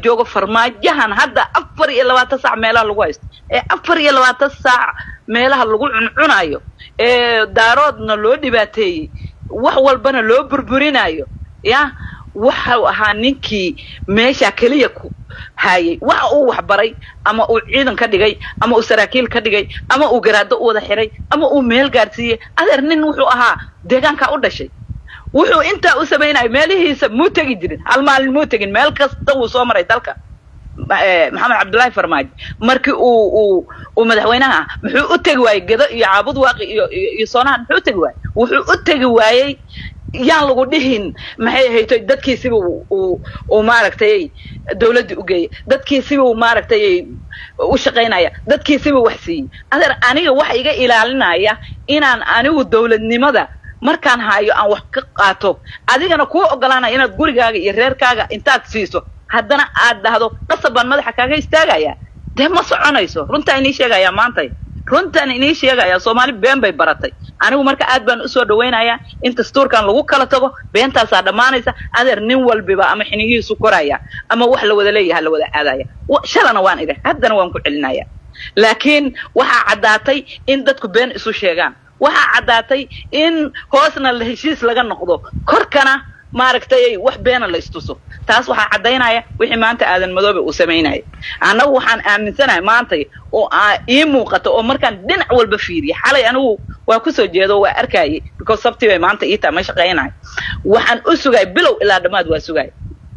joogo farmaajahan hadda afar iyo labaatan saac meelaha lagu haysto ee afar iyo labaatan saac meelaha lagu cuncunayo ee daaroodna loo dhibaateeyey wax walbana loo burburinayo ya waxau ahaa ninkii meesha keliya ku haayay waxa uu waxbaray ama uu ciidan ka dhigay ama uu saraakiil ka dhigay ama uu garaado u wada xiray ama uu meel gaadhsiiyey adeer nin wuxuu ahaa deegaankaa u dhashay wuxuu intaa u samaynayo meelihiisa muu tegi jirin hal maalin muu tegin meel kasta wuu soo maray dalka maxamed cabdullaahi farmaajo markii uu uu uu madaxweynaha ah muxuu u tegi waayey gedo iyo caabud waaqi iyo iyo soonahan muxuu u tegi waayey wuxuu u tegi waayey yaan lagu dhihin maxay ahayto dadkiisiba uu uu maaragtay dawladdii u geeyay dadkiisiba uu maaragtay u shaqaynaya dadkiisiba wax siiyey adeer aniga waxa iga ilaalinaya inaan anigu dawladnimada markaan hayo aan wax ka qaato adigana kuu ogolaanaya inaad gurigaaga iyo reerkaaga intaad siiso haddana aad dhahdo qasab baan madaxa kaaga istaagaya dee ma soconayso runtaa inii sheegaya maantay runtaan inii sheegaya soomaali been bay baratay anigu marka aad baan usoo dhawaynayaa in dastuurkan lagu kala tago beentaasaa dhammaanaysa adeer nin walbiba ama xiniyihiisu koraya ama wax la wada leeyaha la wada aadaya shalana waan idhi haddana waan ku celinaya laakiin waxaa caddaatay in dadku been isu sheegaan waxaa caddaatay in hoosna la heshiis laga noqdo korkana maaragtay wax beena la istuso taas waxaa caddaynaya wixii maanta aadan madoobe uu samaynaya annagu waxaan aaminsanahay maantay oo ii muuqata oo markaan dhinac walba fiiriya xalay anigu waa kusoo jeedo waa arkayay because sabti bay maanta ii taa ma shaqaynahay waxaan u sugay bilow ilaa dhammaad waa sugay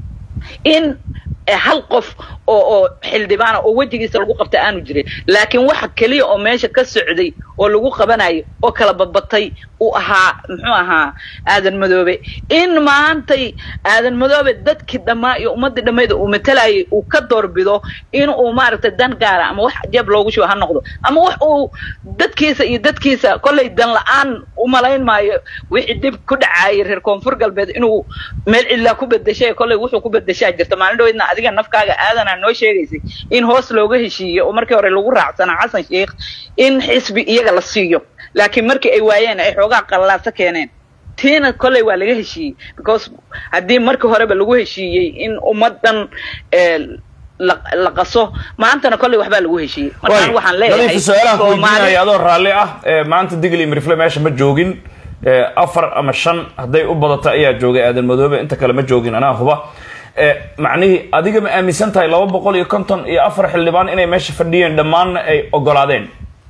in hal qof oo oo xildhibaana oo wejigiisa lagu qabta aanu jirin laakiin waxa keliya oo meesha ka socday oo lagu qabanayo oo kala badbatay uu ahaa muxuu ahaa aadan madoobe in maantay aadan madoobe dadkii dhammaa iyo ummaddii dhammayda uu matalayay uu ka doorbido in uu maaragtay dan gaara ama wax jeeb loogu shubo ha noqdo ama wax uu dadkiisa iyo dadkiisa kollay dan la-aan u malayn maayo wixii dib ku dhacaayay reer koonfur galbeed inuu meel cidlaa ku bedeshay kollay wuxuu ku bedeshaa jirta maalin dhaweydna adiga nafkaaga aadanaa noo sheegaysay in hoos looga heshiiyo oo markii hore lagu raacsanaa xasan sheikh in xisbi iyaga la siiyo laakiin markii ay waayeen ay xoogaa qallaaso keeneen tiina kolley waa laga heshiiyey because haddii markii horeba lagu heshiiyey in ummaddan la qaso maantana kolley waxbaa lagu heshiiyey markaan waxaan leeyahay su-aalahan ku weydiinaya adoo raalli ah maanta digli mirifle meesha ma joogin afar ama shan hadday u badato ayaa joogay aadan madoobe inta kale ma joogin anaa huba macnihii adiga ma aaminsan tahay laba boqol iyo konton iyo afar xildhibaan inay meesha fadhiyeen dhammaanna ay ogolaadeen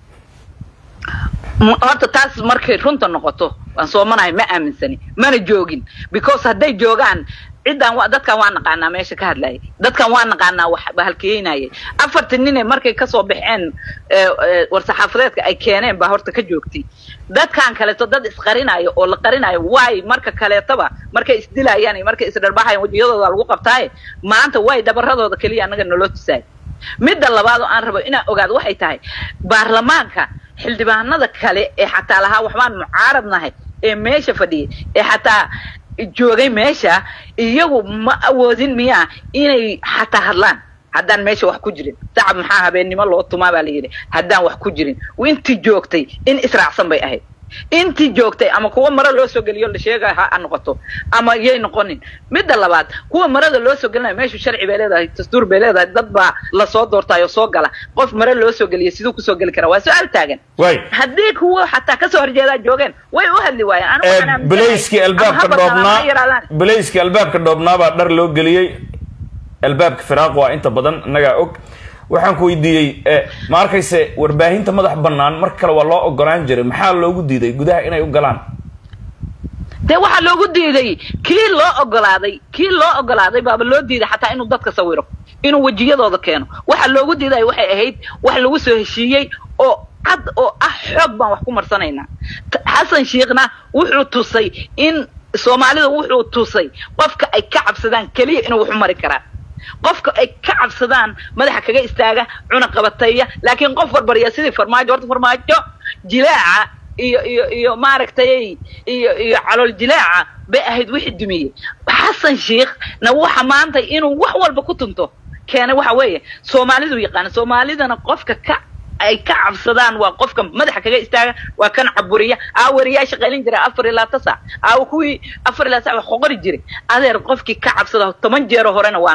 horta taas markay runta noqoto waan soomanahay ma aaminsani mana joogin because hadday joogaan ciddaan wa dadkan waa naqaanaa meesha ka hadlayay dadkan waa naqaanaa wax bahalkeynayay afartii nine markay kasoo baxeen war-saxaafadeedka ay keeneen baa horta ka joogtay dadkan kaleeto dad isqarinayo oo la qarinayo waay marka kaleetoba markay isdilayaan iyo markay isdharbaxayan wejiyadooda lagu qabtaaye maanta way dhabaradooda keliya annaga naloo tusaay midda labaad oo aan rabo inaan ogaado waxay tahay baarlamaanka xildhibaanada kale ee xataa lahaa waxbaan mucaarad nahay ee meesha fadhiyay ee xataa joogay meesha iyagu ma awoodin miyaa inay xataa hadlaan haddaan meesha wax ku jirin sacab maxaa habeennimo loo tumaa baa la yidhi haddaan wax ku jirin intii joogtay in israacsan bay ahayd intii joogtay ama kuwa maro loo soo geliyo la sheegaya ha noqoto ama yay noqonin midda labaad kuwa marada loo soo gelinayo meeshu sharci bay leedahay dastuur bay leedahay dad baa lasoo doortayo soo gala qof mare loo soo geliya siduu kusoo geli karaa waa su-aal taagan haddii kuwa xataa kasoo horjeedaa joogeen way u hadli waayeen bilayskii albaabka dhoobnaa bilayskii albaabka dhoobnaa baa dhar loo geliyey albaabka firaaq waa inta badan innagaa og waxaan ku weydiiyey ma arkayse warbaahinta madax bannaan mar kale waa loo ogolaan jiray maxaa loogu diiday gudaha inay u galaan dee waxaa loogu diiday kii loo ogolaaday kii loo ogolaaday baaba loo diiday xataa inuu dadka sawiro inuu wejiyadooda keeno waxa loogu diiday waxay ahayd wax lagu soo heshiiyey oo cad oo ah xoog baan wax ku marsanaynaa xasan sheikhna wuxuu tusay in soomaalida wuxuu tusay qofka ay ka cabsadaan keliya inuu wax u mari karaa qofka ay ka cabsadaan madaxa kaga istaaga cuna qabateeya laakiin qof barbarya sidii farmaajo horta farmaajo jilaaca iyo iyo iyo maaragtay iyo iyo calool jilaaca bay ahayd wixii dumiyey xasan sheikh na waxa maanta inuu wax walba ku tunto keenay waxa weeye soomaalidu yaqaana soomaalidana qofka ka ay ka cabsadaan waa qofka madaxa kaga istaaga waa kan caburiya aa wariyaa shaqaylin jira afar ilaa tasa aa kuwii afar ilaa sac wax qoqori jiray adeer qofkii ka cabsada toban jeero horena waan dhahay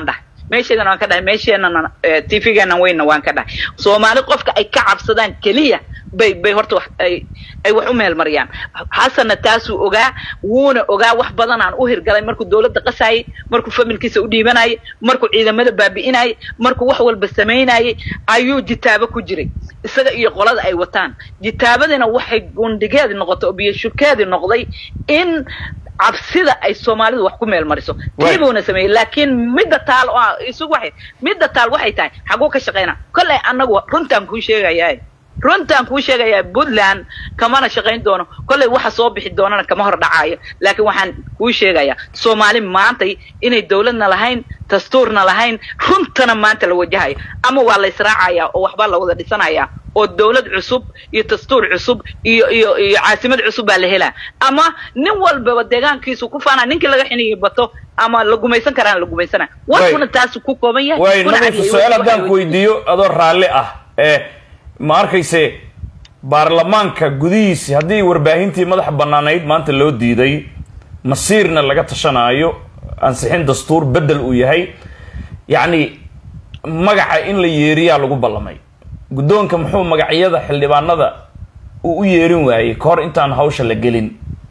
meesheedana waan ka dhahay meesheenana t v-geena weynna waan ka dhahay soomaali qofka ay ka cabsadaan keliya bay bay horta wax ay ay wax u meel mariyaan xasanna taasuu ogaa wuuna ogaa wax badan aan u hirgalay markuu dawladda qasaayay markuu familkiisa u dhiibanayay markuu ciidamada baabi'inayay markuu wax walba samaynayay ayuu jitaabo ku jiray isaga iyo qolada ay wataan jitaabadiina waxay gundhigeedi noqotay oo biyoshukeedi noqday in cabsida ay soomaalidu wax ku meel mariso tiibuuna sameeyey laakiin midda taal oo isugu waxay midda taal waxay tahay xaguu ka shaqayna kollay annagu runtaan kuu sheegayaa runtaan kuu sheegayaa puntland kamana shaqayn doono kollay waxa soo bixi doonana kama hor dhacaayo laakiin waxaan kuu sheegayaa soomaali maantay inay dawladna lahayn dastuurna lahayn runtana maanta la wajahayo ama waa la israacayaa oo waxbaa la wada dhisanayaa oo dawlad cusub iyo dastuur cusub iyo iyo iyo caasimad cusub baa la helaa ama nin walbaba deegaankiisu ku faanaa ninkii laga xiniyi bato ama la gumaysan karaan la gumaysana warkuna taasu ku kooban yahay way nadiifa su-aal haddaan ku weydiiyo adoo raalli ah ee ma arkayse baarlamaanka gudihiisi haddii warbaahintii madaxa bannaanayd maanta loo diiday masiirna laga tashanaayo ansixin dastuur beddel uu yahay yacni magaca in la yeeriyaa lagu ballamay guddoonka muxuu magacyada xildhibaanada uu u yeerin waayey ka hor intaan hawsha la gelin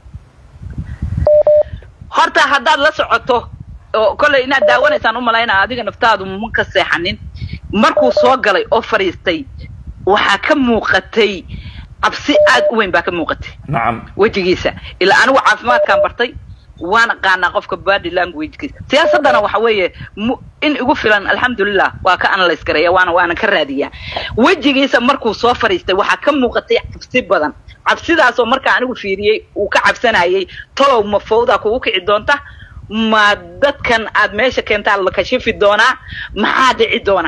horta haddaad la socoto oo kollay inaad daawanaysaan u malaynaa adiga naftaadu ma ka seexanin markuu soo galay oo fadhiistay waxaa ka muuqatay cabsi aad u weyn baa ka muuqatay nacam wejigiisa ilaa anigu caafimaadkaan bartay waan aqaanaa qofka body languagekiisa siyaasaddana waxa weeye in igu filan alxamdulilah waa ka analyse gareeya waana waana ka raadiyaa wejigiisa markuu soo fadhiistay waxaa ka muuqatay cabsi badan cabsidaasoo markaa anigu fiiriyey uu ka cabsanayay talow ma fawdaa kugu kici doonta ma dadkan aad meesha keentaa la kashifi doonaa maxaa dhici doona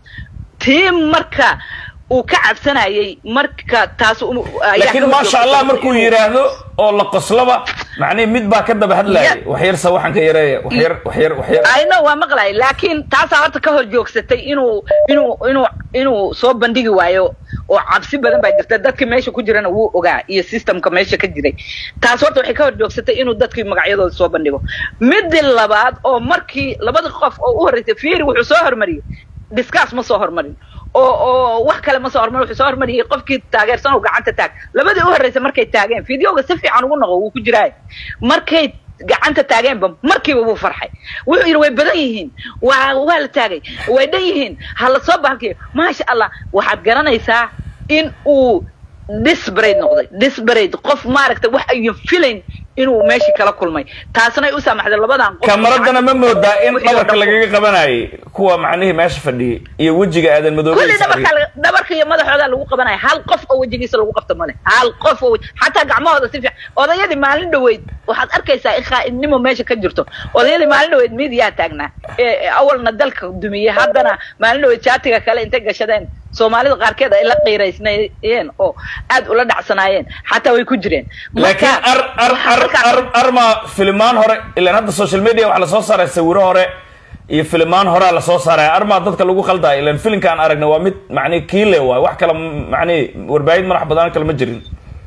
tii marka uu ka cabsanayay marka taas laakiin maasha allah markuu yidhaahdo oo la qoslaba macnihi mid baa ka daba hadlaayay waxyarsa waxaan ka yareeya waxyar waxyar waxyar ayno waa maqlay laakiin taasaa horta ka hor joogsatay inuu inuu inuu inuu soo bandhigi waayo oo cabsi badan baa jirta dadkii meesha ku jirana wuu ogaa iyo systemka meesha ka jiray taas horta waxay ka hor joogsatay inuu dadkii magacyadooda soo bandhigo midii labaad oo markii labada qof oo u horreysay fiiri wuxuu soo hormariyey discuss ma soo hormarin oo oo wax kale ma soo hormarin wuxuu soo hormariyey qofkii taageersan oo gacanta taag labadii u horreysay markay taageen videoga si fiican ugu noqo wuu ku jiraay markay gacanta taageenba markiiba wuu farxay wuxuu yidhi way badan yihiin waa waa la taagay way dhan yihiin ha la soo bahalkiyo maasha allah waxaad garanaysaa in uu disbarate noqday disbarate qof maaragtay wax ayun filayn inuu meeshii kala kulmay taasna ay u saamaxday labadan qof kamaradana ma moodaa in dhabarka lagaga qabanayay kuwa macnihii meesha fadhiyay iyo wejiga aadan kulli madoobaysa dhabarka dhabarka iyo madaxooda lagu qabanaya hal qof oo wejigiisa lagu qabto male hal qof oo wej- xataa gacmahooda si fiican odayadii maalin dhaweyd waxaad arkaysaa in khaa'idnimo meesha ka jirto odayadii maalin dhaweyd midiyaa taagnaa ee ee awalna dalka dumiyey haddana maalin dhaweyd jaatiga kale intay gashadeen soomaalida qaarkeed ay la qiiraysnaayeen oo aad ula dhacsanaayeen xataa way ku jireen laakiin Marka, ar ar waxaa ar markaa- ar arma filimaan hore ilaan hadda social media waxaa lasoo saaray sawiro hore iyo filimaan horea lasoo saaraya armaa dadka lagu khaldaya ilaan filimka aan aragna waa mid macnihi kiile waay wax kale macnihi warbaahin madax badan kale ma jirin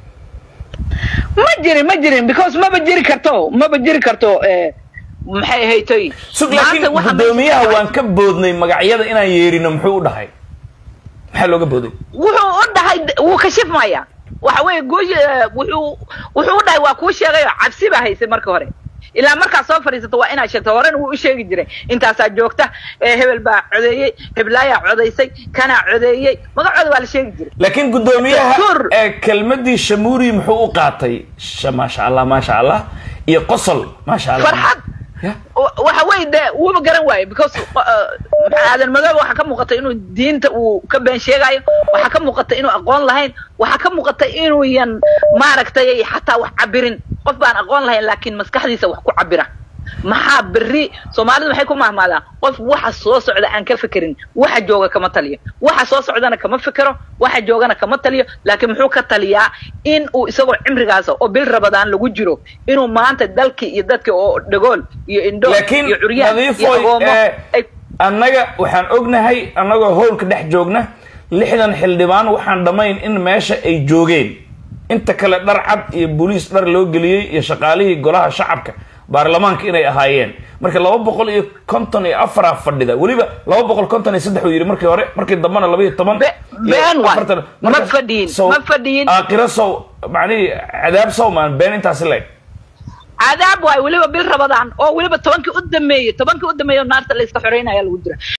ma jirin ma jirin because maba jiri karto maba jiri karto eh, maxay ahaytoy sug laakiin Maanta waxa meesha guddoomiyaha ka waan ka boodnay magacyada inaan yeerino muxuu u dhahay maxaa looga booday wuxuu u dhahay wuu kashifmaya waxa weeye guush wuxuu wuxuu u dhahay waa kuu sheegayo cabsi baa haysay marka hore ilaa markaa soo fadhiisato waa inaad sheegto horena wuu u sheegi jiray intaasaa joogta ee hebel baa codeeyey heblaayaa codaysay kanaa codeeyey magacooda waa la sheegi jiray laakiin guddoomiyaha Dastuur. ee kelmadii shamuuri muxuu u qaatay Sha- maasha allah maasha allah iyo qosol maasha allah farxad Ya. wa- waxa weeye de wuuba garan waaye because uh, maxaa aadan madoobe waxaa ka muuqata inuu diinta uu ka been sheegayo waxaa ka muuqata inuu aqoon lahayn waxaa ka muuqata inuu yan maaragtay xataa wax cabirin qof baan aqoon lahayn laakiin maskaxdiisa wax ku cabira maxaa berri soomaalidu maxay ku mahmaadaan qof waxa soo socda aan ka fekerin waxa jooga kama taliyo waxa soo socdana kama fekero waxa joogana kama taliyo laakiin muxuu ka taliyaa in uu isagoo cimrigaasa oo bil rabadaan lagu jiro inuu maanta dalkii iyo dadkii oo dhagool iyo indho laakiin iyo curyaan iyo nadiifoy agoomo ee, ay annaga waxaan ognahay annagoo howlka dhex joogna lixdan xildhibaan waxaan dhammayn in meesha ay joogeen inta kale dhar cad iyo booliis dhar loo geliyey iyo shaqaalihii golaha shacabka baarlamaanka inay ahaayeen marka laba boqol iyo konton iyo afaraa fadhida weliba laba boqol konton iyo saddex uu yidhi markii hore markii dambena laba iyo toban Be- been waay. Ma fadhiyin, ma fadhiyin. aakhiro sow macnihii cadaab sow maan been intaasi leeg cadaab waay weliba bil rabadaan oo weliba tobankii u dameeyey tobankii u dameeyey oo naarta la iska xoreynaya lagu dira